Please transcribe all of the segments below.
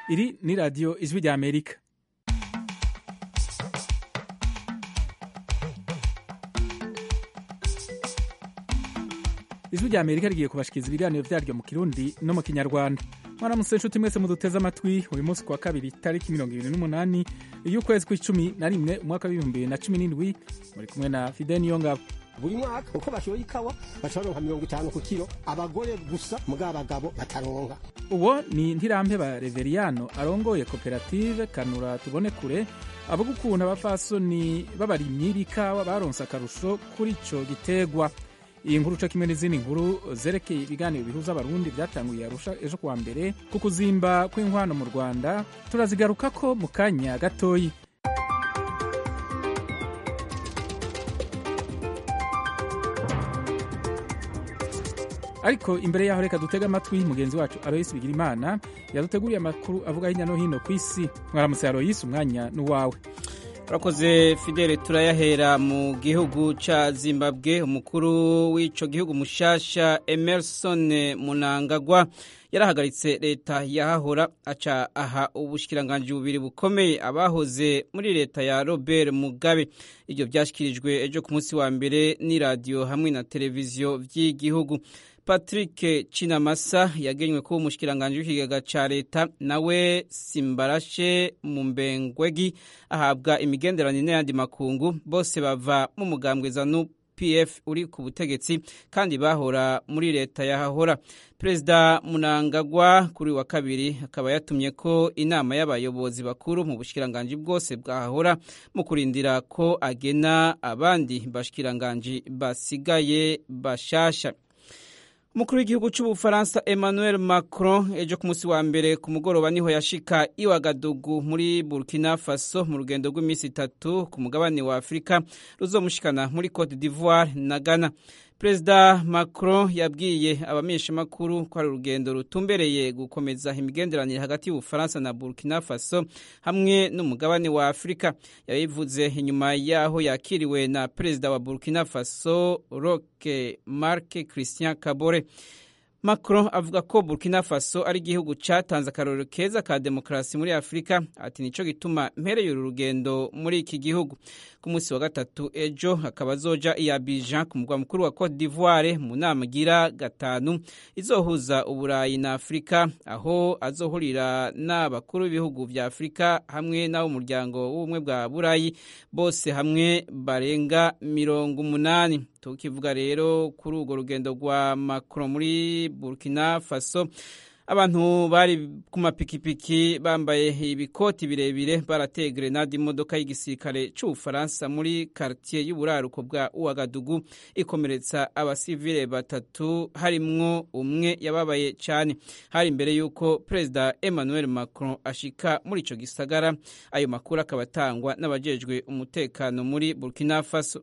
iri ni radiyo ijwi rya amerika ijwi rya amerika rigiye kubashikiriza ibiganiro vyaryo mu kirundi no mu kinyarwanda mwaramutse nshuti mwese muduteze amatwi uyu munsi kuwa kabiri tariki mirongo ibiri n'umunani y'ukwezi kw'icumi na rimwe umwaka w'ibihumbi bibiri na cumi n'indwi muri kumwe na fide niyongabo buri mwaka uko bashoye ikawa bashoronka mirongo itanu ku kiro abagore gusa mugabo abagabo bataronka uwo ni ntirampe ba reveriyano arongoye koperative kanura tubone kure avuga ukuntu abapfasoni b'abarimyi b'ikawa baronse akarusho kuri ico gitegwa iyi nkuru co kimwe n'izindi nkuru zerekeye ibiganiro bihuza abarundi vyatanguye arusha ejo kuwa mbere ku kuzimba kw'inkwano mu rwanda turazigarukako mu kanya gatoyi ariko imbere yaho reka dutege amatwi mugenzi wacu aloyisi bigira imana yaduteguriye amakuru avuga hirya no hino ku isi mwaramutse aloyisi umwanya n'uwawe urakoze fidele turayahera mu gihugu ca zimbabwe umukuru w'ico gihugu mushasha emerson munangagwa yarahagaritse leta yahahora aca aha ubushikiranganji bubiri bukomeye abahoze muri leta ya robert mugabe ibyo vyashikirijwe ejo ku munsi wa mbere n'iradiyo hamwe na televiziyo vy'igihugu patrick cinamasa yagenywe kuba umushikiranganji w'ikigega ca leta nawe simbarashe mumbengwegi ahabwa imigenderanire n'ayandi makungu bose bava mu mugambwe zanu pf uri ku butegetsi kandi bahora muri leta yahahora perezida munangagwa kuri wa kabiri akaba yatumye ko inama y'abayobozi bakuru mu bushikiranganji bwose bwahahora mu kurindira ko agena abandi bashikiranganji basigaye bashasha umukuru w'igihugu cy'ubufaransa emmanuel macron ejo ku munsi wa mbere ku mugoroba niho yashika iwagadugu muri burkina faso mu rugendo rw'iminsi itatu ku mugabane wa afurika ruzomushikana muri cote d'ivoire na ghana perezida macron yabwiye abamenyeshamakuru ko ari urugendo rutumbereye gukomeza imigenderanire hagati y'ubufaransa na burkina faso hamwe n'umugabane wa afurika yabivuze inyuma y'aho yakiriwe na perezida wa burkina faso roque marc christian kabore Macron avuga ko Burkina Faso ari igihugu catanze akarorero keza ka demokarasi muri Afurika ati nico gituma mpereye uru rugendo muri iki gihugu ku munsi wa gatatu ejo akaba azoja i Abidjan ku mugwa mukuru wa Cote d'Ivoire mu nama igira gatanu izohuza Uburayi na Afurika aho azohurira n'abakuru b'ibihugu vya Afurika hamwe n'ab'umuryango w'ubumwe bwa Burayi bose hamwe barenga mirongo umunani tukivuga rero kuri urwo rugendo rwa Macron muri Burkina Faso abantu bari ku mapikipiki bambaye ibikoti birebire barateye grenade imodoka y'igisirikare c'ubufaransa muri quartier y'uburaruko bwa Ouagadougou ikomeretsa abasivile batatu harimwo umwe yababaye cane hari imbere y'uko perezida Emmanuel Macron ashika muri ico gisagara ayo makuru akaba atangwa n'abajejwe umutekano muri Burkina Faso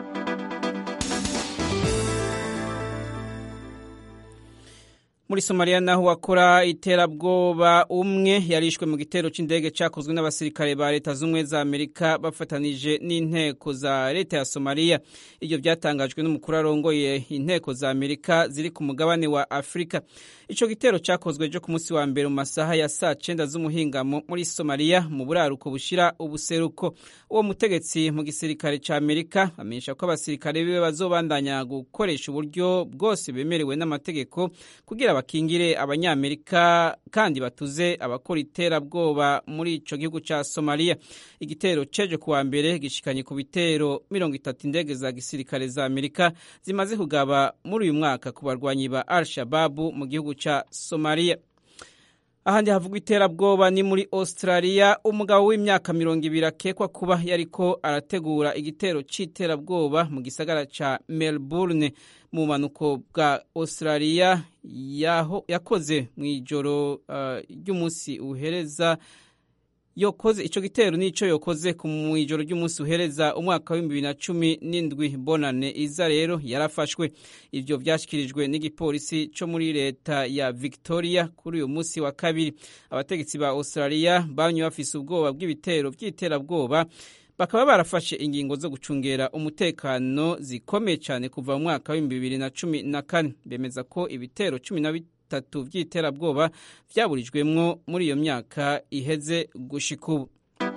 muri somaliya naho wakora iterabwoba umwe yarishwe mu gitero c'indege cakozwe n'abasirikare ba leta z'ubumwe za amerika bafatanije n'inteko za leta ya somaliya ivyo vyatangajwe n'umukuru arongoye inteko za amerika ziri ku mugabane wa afurika ico gitero cakozwe ejo ku munsi wa mbere mu masaha ya saa cenda z'umuhingamo muri somaliya mu buraruko bushira ubuseruko uwo mutegetsi mu gisirikare ca amerika amenyesha ko abasirikare biwe bazobandanya gukoresha uburyo bwose bemerewe n'amategeko kugira bakingire abanyamerika kandi batuze abakora iterabwoba muri ico gihugu ca somaliya igitero cejo kuwa mbere gishikanye ku bitero mirongo itatu indege za gisirikare za amerika zimaze kugaba muri uyu mwaka ku barwanyi ba al shababu mu gihugu ca somaliya ahandi havugwa iterabwoba ni muri australia umugabo w'imyaka mirongo ibiri akekwa kuba yariko arategura igitero c'iterabwoba mu gisagara ca melbourne mu bumanuko bwa australia yakoze mu ijoro ry'umunsi uh, uhereza yokoze ico gitero nico yokoze ku mwijoro ry'umunsi uhereza umwaka w'ibihumbi bibiri na cumi n'indwi bonane iza rero yarafashwe ivyo vyashikirijwe n'igipolisi co muri leta ya victoria kuri uyu munsi wa kabiri abategetsi ba australia banywe bafise ubwoba bw'ibitero vy'iterabwoba bakaba barafashe ingingo zo gucungera umutekano zikomeye cyane kuva mu mwaka w'ibihumbi bibiri na cumi na kane bemeza ko ibitero cumi na bitatu vy'iterabwoba vyaburijwemwo muri iyo myaka iheze gushika ubu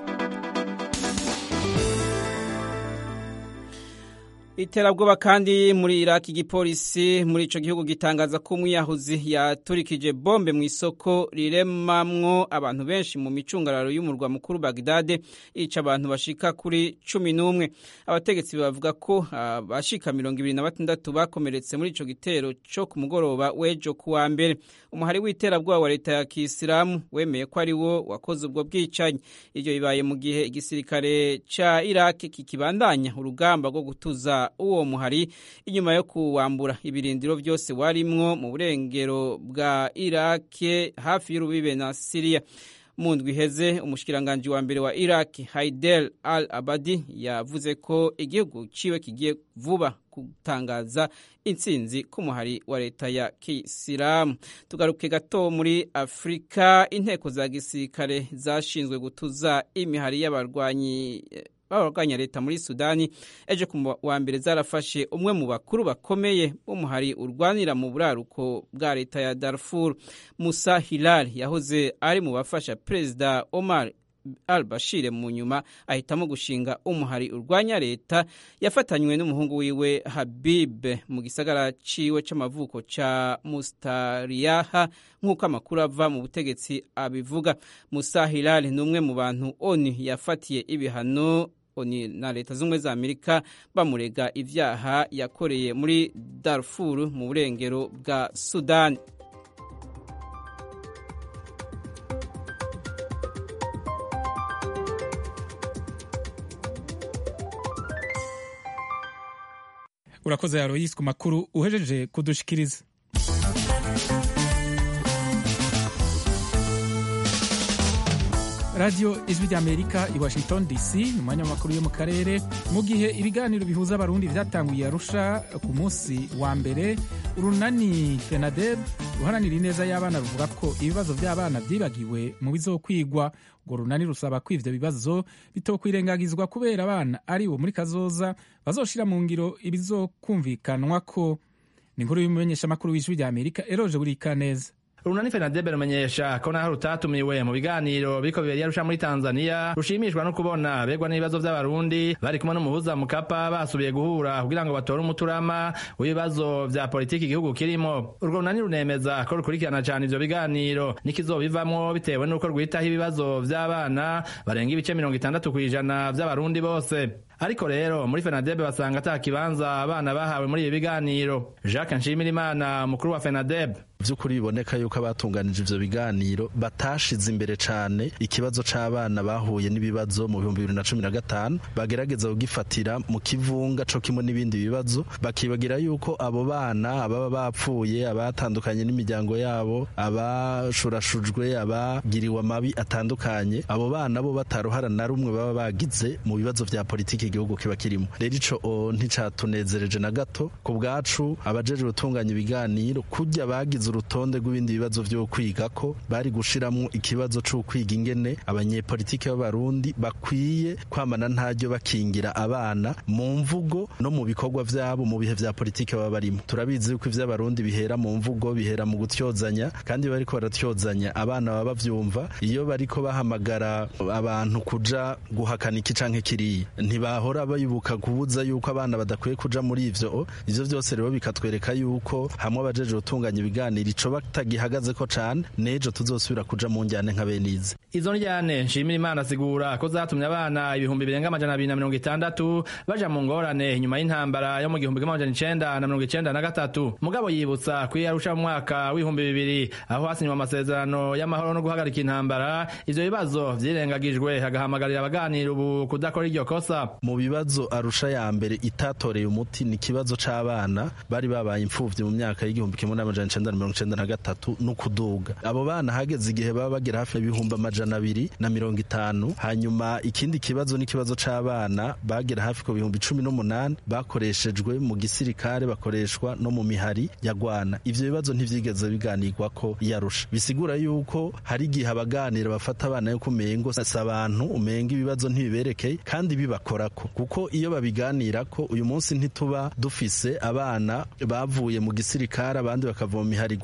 iterabwoba kandi muri iraki igipolisi muri ico gihugu gitangaza ko umwiyahuzi yaturikije bombe mu isoko riremamwo abantu benshi mu micungararo y'umurwa mukuru bagdade ica abantu bashika kuri cumi n'umwe abategetsi bavuga ko abashika mirongo ibiri na batandatu bakomeretse muri ico gitero co ku mugoroba w'ejo kuwa mbere umuhari w'iterabwoba wa leta ya kisilamu wemeye ko ari wo wakoze ubwo bwicanyi ivyo bibaye mu gihe igisirikare ca iraki kikibandanya urugamba rwo gutuza uwo muhari inyuma yo kuwambura ibirindiro byose warimwo mu burengero bwa irake hafi y'urubibe na siriya mu ndwi iheze umushikiranganji wa mbere wa iraki haidel al abadi yavuze ko igihugu ciwe kigiye vuba gutangaza intsinzi k'umuhari wa leta ya kisilamu tugaruke gato muri afurika inteko za gisirikare zashinzwe gutuza imihari y'abarwanyi b'abarwanya leta muri sudani ejo ku wa mbere zarafashe umwe mu bakuru bakomeye b'umuhari urwanira mu buraruko bwa leta ya darfur musa hilal yahoze ari mu bafasha perezida omar al bashir mu nyuma ahitamo gushinga umuhari urwanya leta yafatanywe n'umuhungu wiwe habib mu gisagara ciwe c'amavuko ca mustariyaha nk'uko amakuru ava mu butegetsi abivuga musa hilal ni umwe mu bantu oni yafatiye ibihano oni na leta z'ubumwe za amerika bamurega ivyaha yakoreye muri darfur mu burengero bwa sudani urakoze yaroyisi ku makuru uhejeje kudushikiriza radiyo ijwi ry'amerika i washington dc ni umwanya w'amakuru yo mu karere mu gihe ibiganiro bihuza abarundi byatanguye arusha ku munsi wa mbere urunani fenadeb ruharanira ineza y'abana ruvuga ko ibibazo by'abana byibagiwe mu bizokwigwa urwo runani rusaba ko ivyo bibazo bitokwirengagizwa kubera abana ari bo muri kazoza bazoshira mu ngiro ibizokumvikanwa ko ni inkuru y'umumenyeshamakuru w'ijwi ry'amerika eroje burikaneza urunani fenadebe rumenyesha ko naho rutatumiwe mu biganiro biriko bibera yarusha muri tanzania rushimishwa no kubona begwa n'ibibazo vy'abarundi bari kumwe n'umuhuza mukapa basubiye guhura kugira ngo batore umuturama w'ibibazo vya politiki igihugu kirimo urwo runani runemeza ko rukurikirana cane ivyo biganiro n'ikizobivamwo bitewe n'uko rwitaho ibibazo vy'abana barenga ibice mirongo itandatu kw'ijana vy'abarundi bose ariko rero muri fenadebe basanga ata kibanza abana bahawe muri ibi biganiro jacques nshimirimana mukuru wa fenadebe vy'ukuri biboneka yuko abatunganije ivyo biganiro batashize imbere cane ikibazo c'abana bahuye n'ibibazo mu bihumbi bibiri na cumi na gatanu bagerageza kugifatira mu kivunga co kimwe n'ibindi bibazo bakibagira yuko abo bana ababa bapfuye abatandukanye n'imiryango yabo abashurashujwe abagiriwe amabi atandukanye abo bana bo bataruhara na rumwe baba bagize mu bibazo vya politiki igihugu kiba kirimo rero ico nticatunezereje na gato ku bwacu abajejwe gutunganya ibiganiro kurya bagize urutonde rw'ibindi bibazo vyo kwiga ko bari gushiramwo ikibazo co kwiga ingene abanyepolitiki b'abarundi bakwiye kwamana ntaryo bakingira abana mu mvugo no mu bikorwa vyabo mu bihe vya politiki baba barimo turabizi yuko ivy'abarundi bihera mu mvugo bihera mu gutyozanya kandi bariko baratyozanya abana baba bavyumva iyo bariko bahamagara abantu kuja guhakana iki canke kiriya ntibahora bayibuka kubuza yuko abana badakwiye kuja muri ivyo ivyo vyose rero bikatwereka yuko hamwe abajeje gutunganya ibiganiro ico batagihagaze ko cane nejo tuzosubira kuja mu njyane nka benize izo njyane nshimira imana asigura ko zatumye abana ibihumbi birenga amajana abiri na mirongo itandatu baja mu ngorane inyuma y'intambara yo mu gihumbi kimwe amajana icenda na mirongo icenda na gatatu mugabo yibutsa ko iyo arusha mu mwaka w'ibihumbi bibiri aho hasinywe amasezerano y'amahoro no guhagarika intambara ivyo bibazo vyirengagijwe agahamagarira abaganira ubu kudakora iryo kosa mu bibazo arusha ya mbere itatoreye umuti ni ikibazo c'abana bari babaye imfuvyi mu myaka y'igihumbi kimwe n'amajana icenda na mirongo icenda na gatatu no kuduga abo bana hageze igihe baba bagera hafi y'ibihumbi amajana abiri na mirongo itanu hanyuma ikindi kibazo n'ikibazo c'abana bagera hafi ku bihumbi cumi n'umunani bakoreshejwe mu gisirikare bakoreshwa no mu mihari ya gwana ivyo bibazo ntivyigeze biganirwa ko yarusha bisigura yuko hari igihe abaganira bafata abana yo kumengo si abantu umenga ibibazo ntibiberekeye kandi bibakorako kuko iyo babiganirako uyu munsi ntituba dufise abana bavuye mu gisirikare abandi bakava mu mihari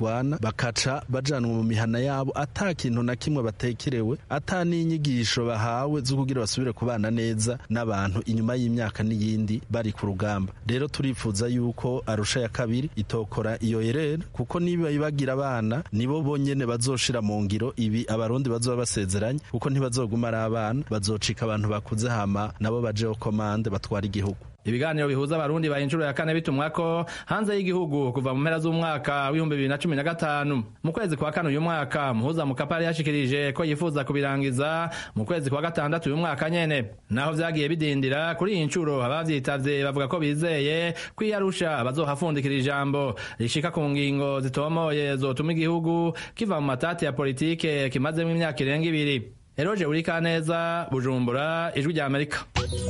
bagwana bakaca bajanwa mu mihana yabo ata kintu na kimwe batekerewe ata n'inyigisho bahawe zo kugira basubire kubana neza n'abantu inyuma y'imyaka n'iyindi bari ku rugamba rero turifuza yuko arusha ya kabiri itokora iyo yerere kuko niba ibagira abana nibo bonyene bazoshira mu ngiro ibi abarundi bazoba basezeranye kuko ntibazoguma ari abana bazocika abantu bakuze hama nabo bajeho komande batwara igihugu ibiganiro bihuza abarundi ba inshuro ya kane bitumwa ko hanze y'igihugu kuva mu mpera z'umwaka w'ibihumbi bibiri na cumi na gatanu mu kwezi kwa kane uyu mwaka muhuza mukapari yashikirije ko yifuza kubirangiza mu kwezi kwa gatandatu uyu mwaka nyene naho vyagiye bidindira kuri iyi nshuro abavyitavye bavuga ko bizeye ko iyo arusha bazohafundikira ijambo rishika ku ngingo zitomoye zotuma igihugu kiva mu matati ya politike kimazemwo imyaka irenga ibiri eroje urikaneza bujumbura ijwi rya amerika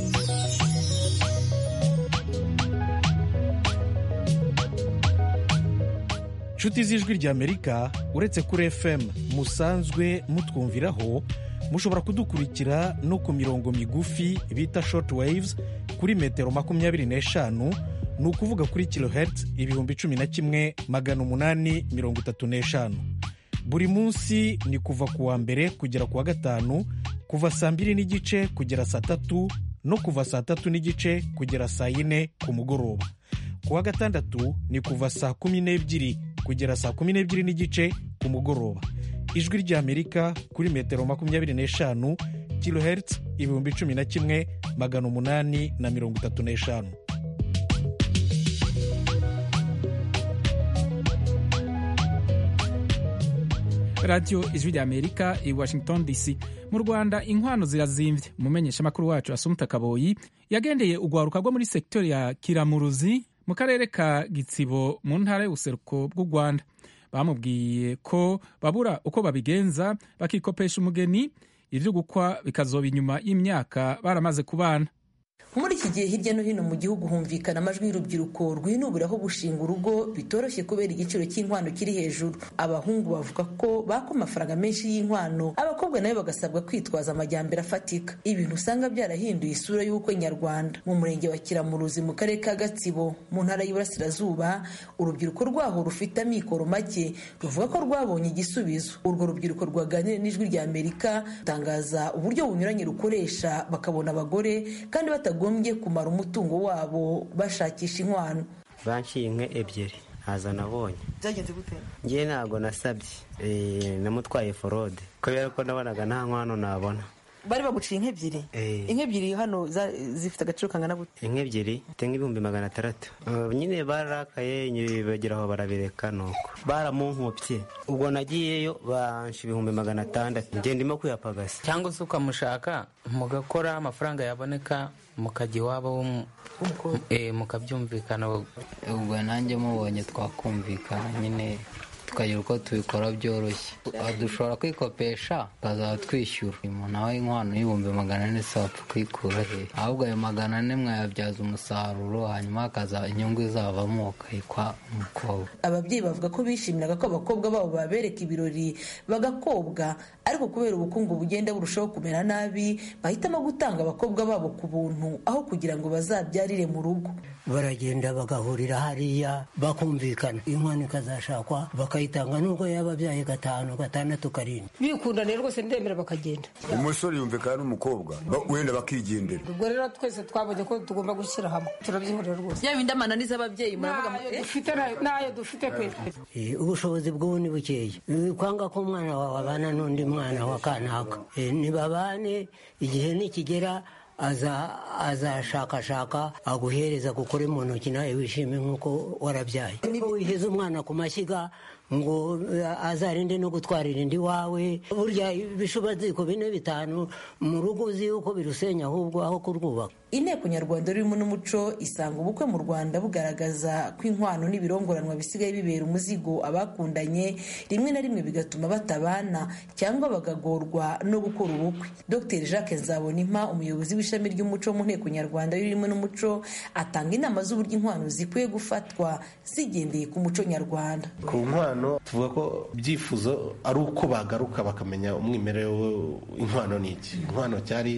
inshuti z'ijwi ry'amerika uretse kuri fm musanzwe mutwumviraho mushobora kudukurikira no ku mirongo migufi bita short waves kuri metero makumyabiri n'eshanu ni ukuvuga kuri kilohertz ibihumbi cumi na kimwe magana umunani mirongo itatu n'eshanu buri munsi ni kuva ku wa mbere kugera ku wa gatanu kuva saa mbiri n'igice kugera saa tatu no kuva saa tatu n'igice kugera saa yine ku mugoroba ku wa gatandatu ni kuva saa kumi n'ebyiri kugera saa kumi n'ebyiri n'igice ku mugoroba ijwi ry'amerika kuri metero makumyabiri n'eshanu kilohertz ibihumbi cumi na kimwe magana umunani na mirongo itatu n'eshanu radiyo ijwi ry'amerika i washington dc mu rwanda inkwano zirazimvye umumenyeshamakuru wacu asumuta kaboyi yagendeye urwaruka rwo muri sektori ya kiramuruzi mu karere ka gitsibo mu ntara y'ubuseruko bw'u rwanda bamubwiye ko babura uko babigenza bakikopesha umugeni ibyo gukwa bikazoba inyuma y'imyaka baramaze kubana muri iki gihe hirya no hino mu gihugu humvikana amajwi y'urubyiruko rwinubiraho gushinga urugo bitoroshye kubera igiciro cy'inkwano kiri hejuru abahungu bavuga ko baka amafaranga menshi y'inkwano abakobwa nabo bagasabwa kwitwaza amajyambere afatika ibintu usanga byarahinduye isura y'ubukwe nyarwanda mu murenge wa kiramuruzi mu karere ka gatsibo mu ntara y'iburasirazuba urubyiruko rwaho rufite amikoro make ruvuga ko rwabonye igisubizo urwo rubyiruko rwaganira n'ijwi rya amerika rutangaza uburyo bunyuranye rukoresha bakabona abagore kandi batagombye kumara umutungo wabo bashakisha inkwano banciye inka ebyiri ntazo nabonye byagenze gute ngewe ntabwo nasabye namutwaye forode kubera ko nabonaga nta nkwano nabona bari baguciye inka ebyiri inka ebyiri hano zifite agaciro kangana gute inka ebyiri zifite nk'ibihumbi magana atandatu nyine bararakaye bagera aho barabireka nuko baramunkopye ubwo nagiyeyo bansha ibihumbi magana atandatu ngenda ndimo kuyapagasa cyangwa se ukamushaka mugakora amafaranga yaboneka mukajya iwabo mukabyumvikana ubwo nanjye mubonye twakumvikana nyine tukagira uko tubikora byoroshye dushobora kwikopesha tukazaba twishyura umuntu aho inkwano y'ibihumbi magana ane se wapfa kuyikura he ahubwo ayo magana ane mwayabyaza umusaruro hanyuma hakaza inyungu izavamo ukayikwa umukobwa ababyeyi bavuga ko bishimiraga ko abakobwa babo babereka ibirori bagakobwa ariko kubera ubukungu bugenda burushaho kumera nabi bahitamo gutanga abakobwa babo ku buntu aho kugira ngo bazabyarire mu rugo baragenda bagahurira hariya bakumvikana inkwano ikazashakwa bakayitanga nubwo yaba abyaye gatanu gatandatu karindwi bikundaniye rwose ndemera bakagenda umusore yumvikana n'umukobwa wenda bakigendera ubwo rero twese twabonye ko tugomba gushyira hamwe turabyihorera rwose yaba inda amananiza ababyeyi muravuga nayo dufite kwe ubushobozi bw'ubu ni bukeya kwanga ko umwana wawe abana n'undi mwana wa kanaka ntibabane igihe nikigera azashakashaka aguhereza gukore mu ntoki nawe wishime nk'uko warabyaye wiheze umwana ku mashyiga ngo azarinde no gutwarira indi wawe burya ibishubaziko bine bitanu mu rugo uzi yuko birusenya ahubwo aho kurwubaka inteko nyarwanda rurimo n'umuco isanga ubukwe mu rwanda bugaragaza ko inkwano n'ibirongoranwa bisigaye bibera umuzigo abakundanye rimwe na rimwe bigatuma batabana cyangwa bagagorwa no gukora ubukwe dr jacques nzabonimpa umuyobozi w'ishami ry'umuco mu nteko nyarwanda rurimo n'umuco atanga inama z'uburyo inkwano zikwiye gufatwa zigendeye ku muco nyarwanda ku nkwano tuvuga ko ibyifuzo ari uko bagaruka bakamenya umwimerere w'inkwano ni iki inkwano cyari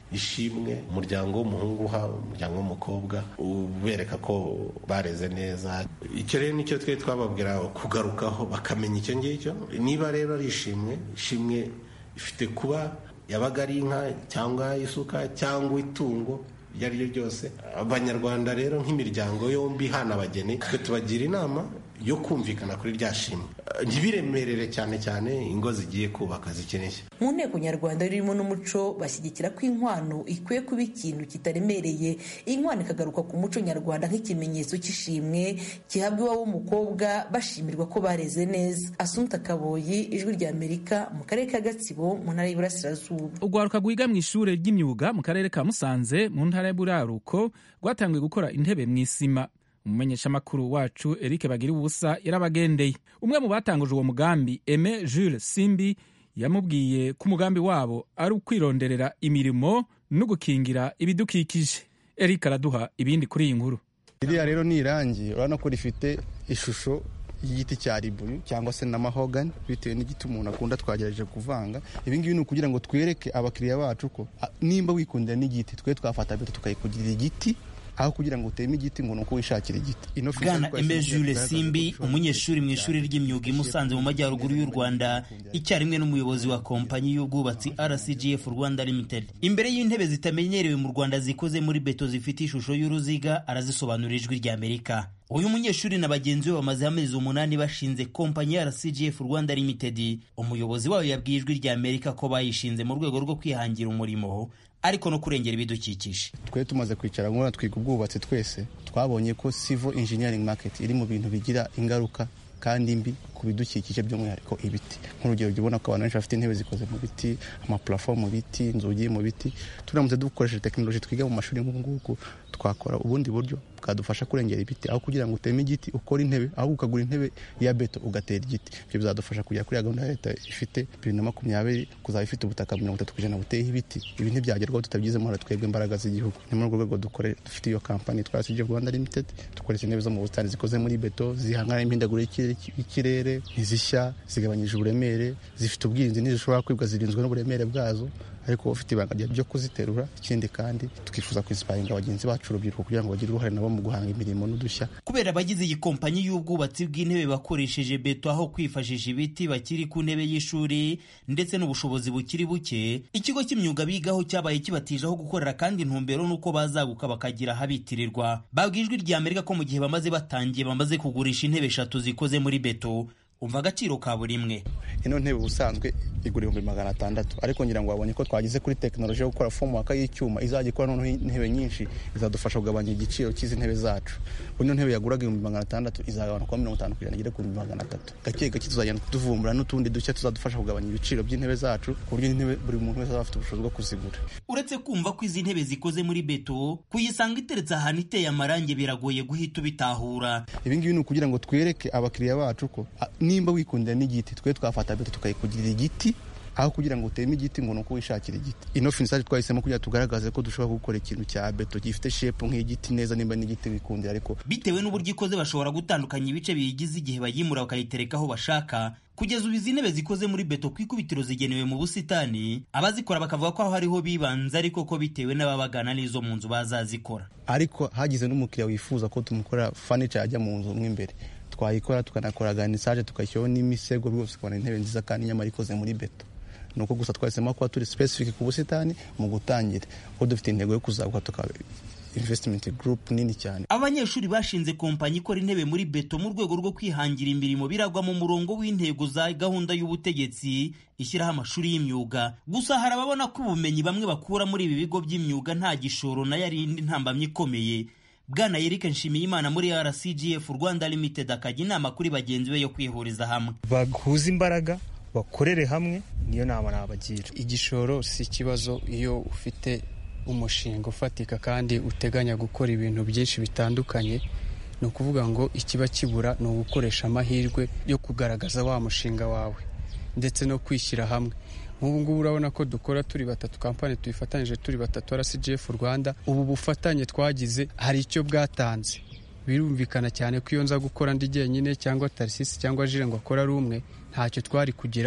ishimwe umuryango w'umuhungu uha umuryango w'umukobwa ubereka ko bareze neza icyo rero nicyo twe twababwira kugarukaho bakamenya icyo ngicyo niba rero ari ishimwe ishimwe ifite kuba yabaga ari inka cyangwa isuka cyangwa itungo iryo ari ryo ryose abanyarwanda rero nk'imiryango yombi hana abageni twe tubagira inama yo kumvikana kuri rya shimwe ntibiremerere cyane cyane ingo zigiye kubaka zikeneye mu nteko nyarwanda ririmo n'umuco bashyigikira ko inkwano ikwiye kuba ikintu kitaremereye inkwano ikagaruka ku muco nyarwanda nk'ikimenyetso cy'ishimwe gihabwa iwabo w'umukobwa bashimirwa ko bareze neza asunta kaboyi ijwi rya amerika mu karere ka gatsibo mu ntara y'iburasirazuba urwaruka rwiga mu ishuri ry'imyuga mu karere ka musanze mu ntara y'iburaruko rwatangiye gukora intebe mu isima umumenyeshamakuru wacu eric bagira ubusa yarabagendeye umwe mu batanguje uwo mugambi eme jules simbi yamubwiye ko umugambi wabo ari ukwironderera imirimo no gukingira ibidukikije eric araduha ibindi kuri iyi nkuru iriya rero ni irangi urabona ko rifite ishusho y'igiti cya ribuyu cyangwa se na mahogani bitewe n'igiti umuntu akunda twagerageje kuvanga ibi ngibi ni ukugira ngo twereke abakiriya bacu ko nimba wikundira n'igiti twe twafata beto tukayikugirira igiti aho kugira ngo uteme igiti ngo nuko wishakira igiti bwana eme jules simbi umunyeshuri mu ishuri ry'imyuga i musanze mu majyaruguru y'u rwanda icyarimwe n'umuyobozi wa kompanyi y'ubwubatsi rcgf rwanda limited imbere y'intebe zitamenyerewe mu rwanda zikoze muri beto zifite ishusho y'uruziga arazisobanurira ijwi rya amerika uyu munyeshuri na bagenzi be bamaze amezi umunani bashinze kompanyi ya rcgf rwanda limited umuyobozi wayo yabwiye ijwi rya amerika ko bayishinze mu rwego rwo kwihangira umurimo ariko no kurengera ibidukikije twe tumaze kwicara nk'ura twiga ubwubatsi twese twabonye ko civil engineering market iri mu bintu bigira ingaruka kandi mbi ku bidukikije by'umwihariko ibiti nk'urugero jya ubona ko abantu benshi bafite intebe zikoze mu biti amapurafo mu biti inzugi mu biti turamutse dukoresheje tekinoloji twiga mu mashuri nk'ubu twakora ubundi buryo bwadufasha kurengera ibiti aho kugira ngo uteme igiti ukore intebe ahubwo ukagura intebe ya beto ugatera igiti ibyo bizadufasha kugera kuri gahunda ya leta ifite bibiri na makumyabiri kuzaba ifite ubutaka mirongo itatu ku ijana buteyeho ibiti ibi ntibyagerwaho tutabigizemo twebwe imbaraga z'igihugu ni muri urwo rwego dukore dufite iyo kampani twara sije rwanda limited dukoresha intebe zo mu busitani zikoze muri beto zihangana n'imihindagurire y'ikirere ntizishya zigabanyije uburemere zifite ubwirinzi ntizishobora kwibwa zirinzwe n'uburemere bwazo ariko ufite ibanga ryo kuziterura ikindi kandi tukifuza kwisiparinga bagenzi bacu urubyiruko kugira ngo bagire uruhare nabo mu guhanga imirimo n'udushya kubera abagize iyi kompanyi y'ubwubatsi bw'intebe bakoresheje beto aho kwifashisha ibiti bakiri ku ntebe y'ishuri ndetse n'ubushobozi bukiri buke ikigo cy'imyuga bigaho cyabaye kibatijeho gukorera kandi intumbero n'uko bazaguka bakagira ahabitirirwa babwiye ijwi rya amerika ko mu gihe bamaze batangiye bamaze kugurisha intebe eshatu zikoze muri beto umva agaciro ka buri imwe ino ntebe ubusanzwe igura ibihumbi magana atandatu ariko ngira ngo wabonye ko twageze kuri tekinoloji yo gukora fomwaka y'icyuma izajya ikora noneho intebe nyinshi izadufasha kugabanya igiciro cy'izi ntebe zacu ino ntebe yaguraga ibihumbi magana atandatu izagabanuka mirongo itanu ku ijana igere ku bihumbi magana atatu gake gake tuzagenda tuvumbura n'utundi dushya tuzadufasha kugabanya ibiciro by'intebe zacu ku buryo intebe buri muntu wese azaba afite ubushobozi bwo kuzigura uretse kumva ko izi ntebe zikoze muri beto kuyisanga iteretse ahantu iteye amarangi biragoye guhita ubitahura ibi ngibi ni ukugira ngo twereke abakiriya bacu ko nimba wikundira n'igiti twe twafata beto tukayikugirira igiti aho kugira ngo uteme igiti ngo nuko wishakira igiti ino finisaje twahisemo kugira tugaragaze ko dushobora gukora ikintu cya beto gifite shepu nk'igiti neza nimba n'igiti wikundira ariko bitewe n'uburyo ikoze bashobora gutandukanya ibice biyigize igihe bayimura bakayitereka aho bashaka kugeza ubu izi ntebe zikoze muri beto ku ikubitiro zigenewe mu busitani abazikora bakavuga ko aho hariho bibanze ariko ko bitewe n'ababagana n'izo mu nzu bazazikora ariko hagize n'umukiriya wifuza ko tumukorera fanica yajya mu nzu mo imbere twayikora tukanakora ganisaje tukashyiraho n'imisego rwose ukabona intebe nziza kandi nyamara ikoze muri beto ni uko gusa twahisemo kuba turi specific ku busitani mu gutangira kuko dufite intego yo kuzaguka tukaba investment group nini cyane abanyeshuri bashinze kompanyi ikora intebe muri beto mu rwego rwo kwihangira imirimo biragwa mu murongo w'intego za gahunda y'ubutegetsi ishyiraho amashuri y'imyuga gusa hari ababona ko ubumenyi bamwe bakura muri ibi bigo by'imyuga nta gishoro nayo ari indi ntambamyi ikomeye bwana Eric Nshimiyimana muri RCGF Rwanda Limited akajya inama kuri bagenzi be yo kwihuriza hamwe bahuza imbaraga bakorere hamwe niyo nama nabagira igishoro si ikibazo iyo ufite umushinga ufatika kandi uteganya gukora ibintu byinshi bitandukanye ni ukuvuga ngo ikiba kibura ni ugukoresha amahirwe yo kugaragaza wa mushinga wawe ndetse no kwishyira hamwe nk'ubu ngubu urabona ko dukora turi batatu kampani tuyifatanyije turi batatu rcgf rwanda ubu bufatanye twagize hari icyo bwatanze birumvikana cyane ko iyo nza gukora ndi jyenyine cyangwa tarisisi cyangwa jire ngo akora ari umwe ntacyo twari kugeraho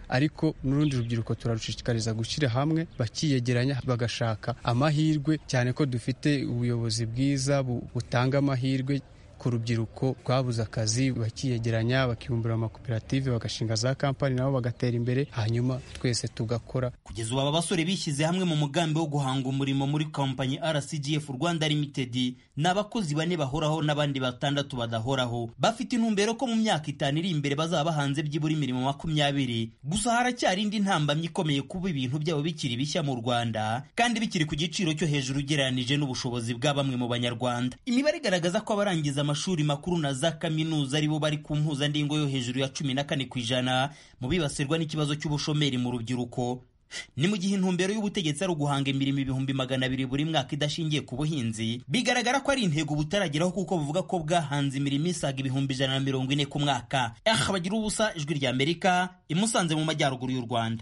ariko n'urundi rubyiruko turarushishikariza gushyira hamwe bakiyegeranya bagashaka amahirwe cyane ko dufite ubuyobozi bwiza butanga amahirwe ku rubyiruko rwabuze akazi bakiyegeranya bakibumbura amakoperative bagashinga za kampani nabo bagatera imbere hanyuma twese tugakora kugeza ubu aba basore bishyize hamwe mu mugambi wo guhanga umurimo muri kompanyi rcgf rwanda limited ni abakozi bane bahoraho n'abandi batandatu badahoraho bafite intumbero ko mu myaka itanu iri imbere bazaba bahanze byibura imirimo makumyabiri gusa haracyari indi ntambamyi ikomeye kuba ibintu byabo bikiri bishya mu rwanda kandi bikiri ku giciro cyo hejuru ugereranije n'ubushobozi bwa bamwe mu banyarwanda imibare igaragaza ko abarangiza amashuri makuru na za kaminuza aribo bari ku mpuzandingo yo hejuru ya cumi na kane ku ijana mu bibasirwa n'ikibazo cy'ubushomeri mu rubyiruko ni mu gihe intumbero y'ubutegetsi ari uguhanga imirimo ibihumbi magana abiri buri mwaka idashingiye ku buhinzi bigaragara ko ari intego butarageraho kuko buvuga ko bwahanze imirimo isaga ibihumbi ijana na mirongo ine ku mwaka aha bagira ubusa ijwi rya amerika imusanze mu majyaruguru y'u rwanda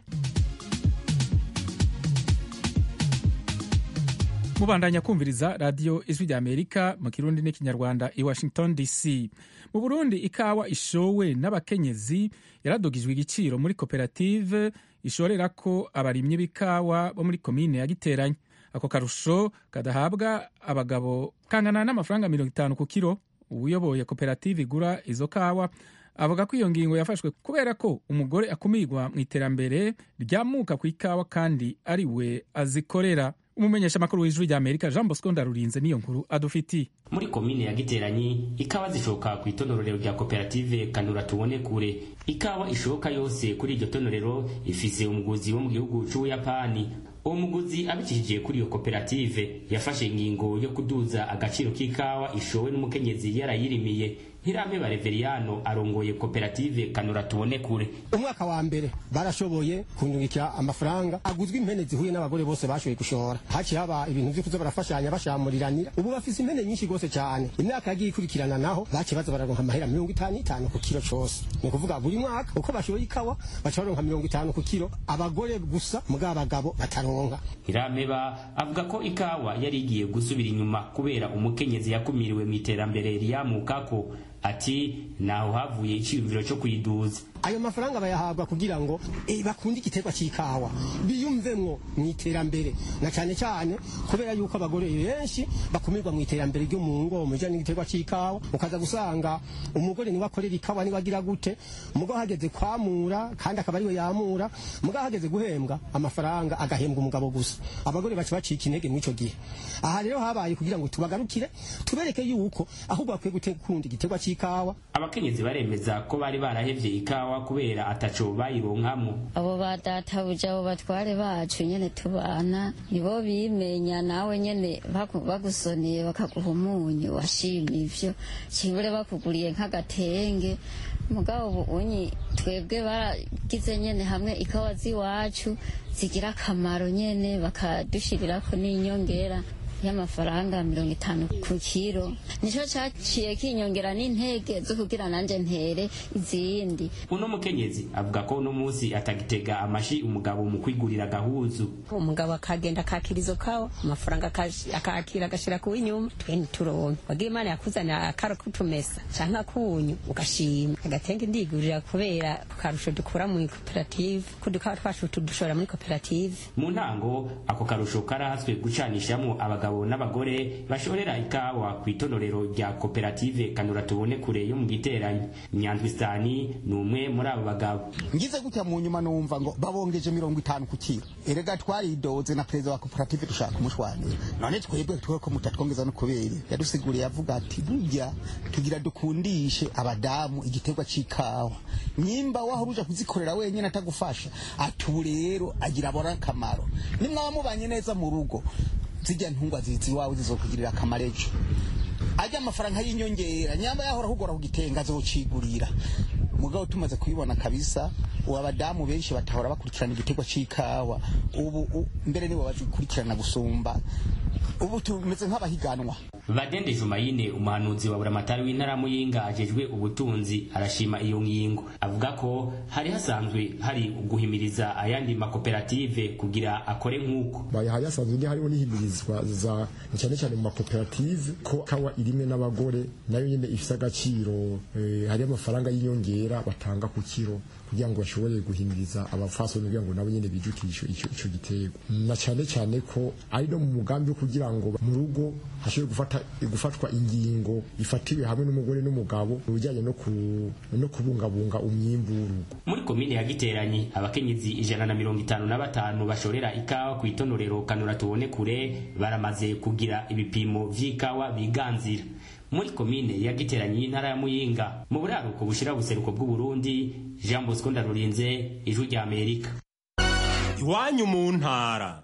mubandanya kumviriza radiyo ijwi rya amerika mu kirundi n'ikinyarwanda i washington dc mu burundi ikawa ishowe n'abakenyezi yaradugijwe igiciro muri koperative ishorera ko abarimyi b'ikawa bo muri komine ya giteranye ako karusho kadahabwa abagabo kangana n'amafaranga mirongo itanu ku kiro uyoboye koperative igura izo kawa avuga ko iyo ngingo yafashwe kubera ko umugore akumirwa mu iterambere ryamuka ku ikawa kandi ari we azikorera umumenyesha makuru w'ijwi rya amerika jean bosco ndarurinze niyo nkuru adufitiye muri komine ya giteranyi ikawa zishoka ku itonorero rya koperative kanura tubone kure ikawa ishoka yose kuri iryo tonorero ifise umuguzi wo mu gihugu c'ubuyapani uwo muguzi abicishije kuri iyo koperative yafashe ingingo yo kuduza agaciro k'ikawa ishowe n'umukenyezi yarayirimiye ntirampeba reveriyano arongoye koperative kanura tubone kure umwaka wa mbere barashoboye kunyungikira amafaranga aguzwe impene zihuye n'abagore bose bashoboye gushora haciye haba ibintu vyo kuza barafashanya bashamuriranira ubu bafise impene nyinshi rwose cyane imyaka yagiye ikurikirana naho baciye baza bararonka amahera mirongo itanu itanu ku kiro cose ni ukuvuga buri mwaka uko bashoboye ikawa baca baronka mirongo itanu ku kiro abagore gusa mugabo abagabo bataronka ntirampeba avuga ko ikawa yari igiye gusubira inyuma kubera umukenyezi yakumiriwe mu iterambere riyamukako ati naho havuye iciyumviro cyo kuyiduza ayo mafaranga bayahabwa kugira ngo eh, bakunde igiterwa cy'ikawa biyumvemwo mu iterambere na cyane cyane kubera yuko abagore benshi bakumirwa mu iterambere ryo mu ngo mu bijyanye n'igiterwa cy'ikawa ukaza gusanga umugore niwe akorera ikawa niwe agira gute umugabo hageze kwamura kandi akaba ariwe yamura umugabo hageze guhembwa amafaranga agahembwa umugabo gusa abagore baca bacika intege mw'ico gihe aha rero habaye kugira ngo tubagarukire tubereke yuko ahubwo bakwiye gukunda igiterwa cy'ikawa abakenyezi baremeza ko bari barahevye ikawa kubera ataco bayironkamo abo badatabuja abo batware bacu nyene tubana nibo bimenya nawe nyene baku- bagusoneye bakaguha umunyu washima ivyo cibure bakuguriye nk'agatenge mugabo ubu unyi twebwe baragize nyene hamwe ikawa z'iwacu zigira akamaro nyene bakadushirirako n'inyongera y'amafaranga mirongo itanu ku kiro nico caciye kinyongera n'intege zo kugira nanje ntere izindi uno mukenyezi avuga ko uno musi atagitega amashi umugabo mu kwigurira agahuzu umugabo akagenda akakira izo kawa amafaranga akash- akakira agashira ku w'inyuma twe ntituronke wagira imana yakuzanira akaro kutumesa canke akunyu ugashima agatenge ndigurira kubera ku karusho dukura mu koperative ko dukawa twacu tudushora muri koperative mu ntango ako karusho karahatswe gucanishamo abagabo n'abagore bashorera ikawa ku itonorero rya koperative kanura tubone kure yo mu giteranyi nyandwisani ni umwe muri abo bagabo ngize gutya mu nyuma numva ngo babongeje mirongo itanu ku kiro erega twaridoze na perezida wa koperative dushaka kumushwanira none twebwe tuwe ko mutatwongeza no kubera yadusiguriye avuga ati burya tugira dukundishe abadamu igiterwa c'ikawa nyimba waho uja kuzikorera wenyine atagufasha ati ubu rero agira abora akamaro nimwaba mubanye neza mu rugo zijya ntungwa zizi iwawe zizokugirira akamaro ejo ajya amafaranga y'inyongera nyamba yahora kugora kugitenga azocigurira mugabo tumaze kubibona kabisa ubu abadamu benshi batahora bakurikirana igiterwa c'ikawa ubu u- mbere nibo bazikurikirana gusumba ubu tumeze nk'abahiganwa badende jumayine umuhanuzi wa buramatari w'intara muyinga ajejwe ubutunzi arashima iyo ngingo avuga ko hari hasanzwe hari guhimiriza ayandi makoperative kugira akore nk'uko bayahaye hasanzwe hariho n'ihimirizwa za cyane cyane mu makoperative ko kawa irimwe n'abagore nayo nyine ifite agaciro eh, hari amafaranga y'inyongera batanga ku kiro kugira ngo bashobore guhimiriza abafasoni kugira ngo nabo nyine bijukishe icyo icyo gitego na cyane cyane ko ari no mu mugambi wo kugira ngo mu rugo hashobore gufata gufatwa ingingo ifatiwe hamwe n'umugore n'umugabo mu bijyanye no ku no kubungabunga umwimbu w'urugo muri komine ya giteranyi abakenyezi ijana na mirongo itanu na batanu bashorera ikawa ku itonorero kanura tubone kure baramaze kugira ibipimo vy'ikawa biganzira muri komine ya giteranyi y'intara ya muyinga mu buraruko bushira buseruko bw'uburundi jean bosco ndarurinze ijwi rya amerika iwanyu mu ntara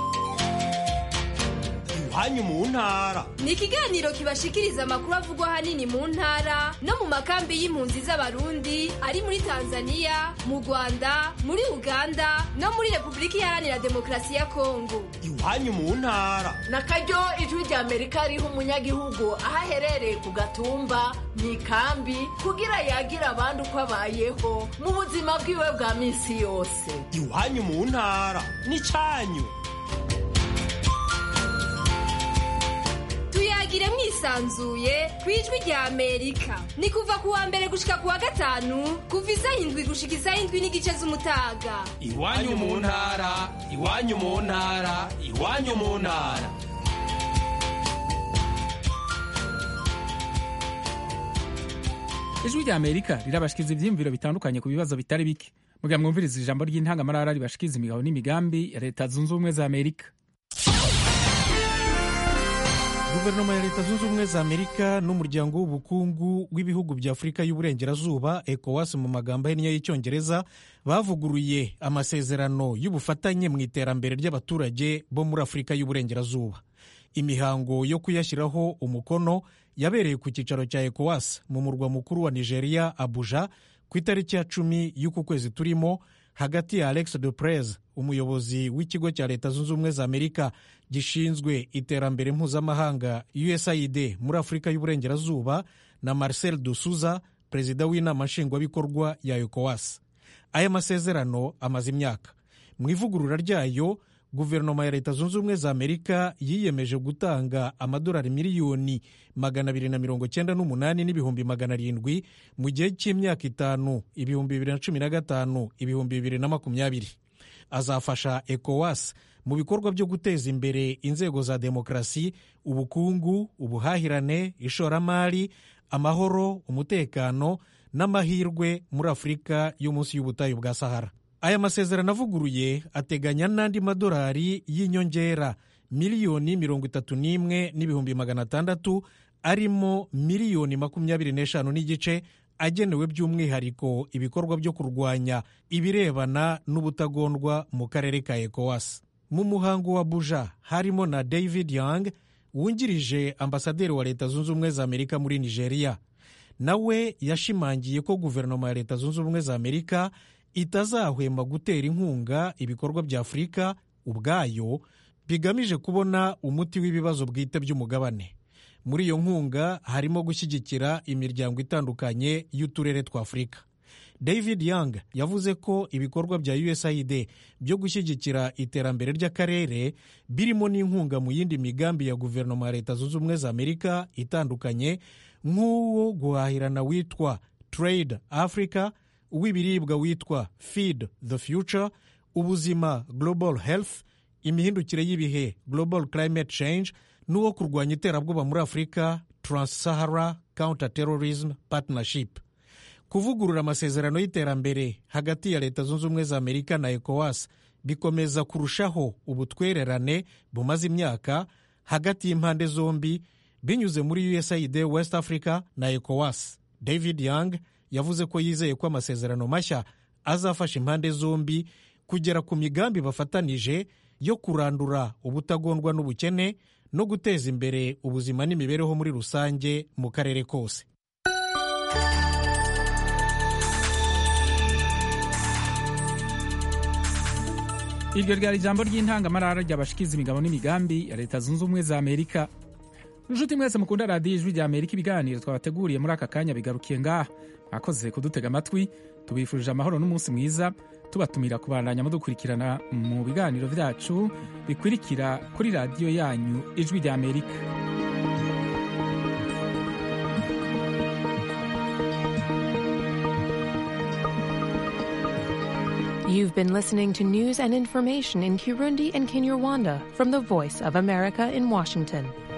iwanyu mu ntara ni ikiganiro kibashikiriza amakuru avugwa ahanini mu ntara no mu makambi y'impunzi z'abarundi ari muri tanzania mu rwanda muri uganda no muri repubulika iharanira demokarasi ya kongo iwanyu mu ntara na karyo ijwi rya amerika riha umunyagihugu aho aherereye ku gatumba mu ikambi kugira yagira abandi uko abayeho mu buzima bwiwe bwa minsi yose iwanyu mu ntara n'icyanyu tuyagire mwisanzuye ku ijwi rya amerika ni kuva ku wa mbere gushika ku wa gatanu kuva isaha indwi gushika isaha indwi n'igice z'umutaga iwanyu mu ntara iwanyu mu ntara iwanyu mu ntara ijwi rya amerika rirabashikiza ibyiyumviro bitandukanye ku bibazo bitari bike mugira mwumviriza ijambo ry'intangamarara ribashikiza imigabo n'imigambi ya leta zunze ubumwe za amerika guverinoma ya leta zunze ubumwe za amerika n'umuryango w'ubukungu w'ibihugu bya afurika y'uburengerazuba ecowas mu magambo ahinnye y'icyongereza bavuguruye amasezerano y'ubufatanye mu iterambere ry'abaturage bo muri afurika y'uburengerazuba imihango yo kuyashyiraho umukono yabereye ku cyicaro cya ecowas mu murwa mukuru wa nigeria abuja ku itariki ya cumi y'uku kwezi turimo hagati ya alex de prez umuyobozi w'ikigo cya leta zunze ubumwe za amerika gishinzwe iterambere mpuzamahanga usaid muri afurika y'uburengerazuba na marcel dusuza perezida w'inama nshingwabikorwa ya ecowas aya masezerano amaze imyaka mu ivugurura ryayo guverinoma ya leta zunze ubumwe za amerika yiyemeje gutanga amadolari miliyoni magana abiri na mirongo cyenda n'umunani n'ibihumbi magana arindwi mu gihe cy'imyaka itanu ibihumbi bibiri na cumi na gatanu ibihumbi bibiri na makumyabiri azafasha ecowas mu bikorwa byo guteza imbere inzego za demokarasi ubukungu ubuhahirane ishoramari amahoro umutekano n'amahirwe muri afurika yo munsi y'ubutayu bwa sahara aya masezerano avuguruye ateganya n'andi madolari y'inyongera miliyoni mirongo itatu n'imwe n'ibihumbi magana atandatu arimo miliyoni makumyabiri n'eshanu n'igice agenewe by'umwihariko ibikorwa byo kurwanya ibirebana n'ubutagondwa mu karere ka ecowas mu muhango wa buja harimo na david young wungirije ambasaderi wa leta zunze ubumwe za amerika muri nigeria nawe yashimangiye ko guverinoma ya leta zunze ubumwe za amerika itazahwema gutera inkunga ibikorwa bya afurika ubwayo bigamije kubona umuti w'ibibazo bwite by'umugabane muri iyo nkunga harimo gushyigikira imiryango itandukanye y'uturere twa afurika david young yavuze ko ibikorwa bya usaid byo gushyigikira iterambere ry'akarere birimo n'inkunga mu yindi migambi ya guverinoma ya leta zunze ubumwe za amerika itandukanye nk'uwo guhahirana witwa trade africa uw'ibiribwa witwa feed the future ubuzima global health imihindukire y'ibihe global climate change n'uwo kurwanya iterabwoba muri afurika trans-sahara counter terrorism partnership kuvugurura amasezerano y'iterambere hagati ya leta zunze ubumwe za amerika na ecowas bikomeza kurushaho ubutwererane bumaze imyaka hagati y'impande zombi binyuze muri usaid west africa na ecowas david young yavuze ko yizeye ko amasezerano mashya azafasha impande zombi kugera ku migambi bafatanije yo kurandura ubutagondwa n'ubukene no guteza imbere ubuzima n'imibereho muri rusange mu karere kose iryo ryari ijambo ry'intangamarara ry'abashikiza imigabo n'imigambi ya leta zunze ubumwe za amerika inshuti mwese mukunda radiyo ijwi rya amerika ibiganiro twabateguriye muri aka kanya bigarukiye ngaha mwakoze kudutega amatwi tubifurije amahoro n'umunsi mwiza tubatumira kubandanya mudukurikirana mu biganiro byacu bikurikira kuri radiyo yanyu ijwi rya amerika You've been listening to news and information in Kirundi and Kinyarwanda from the Voice of America in Washington.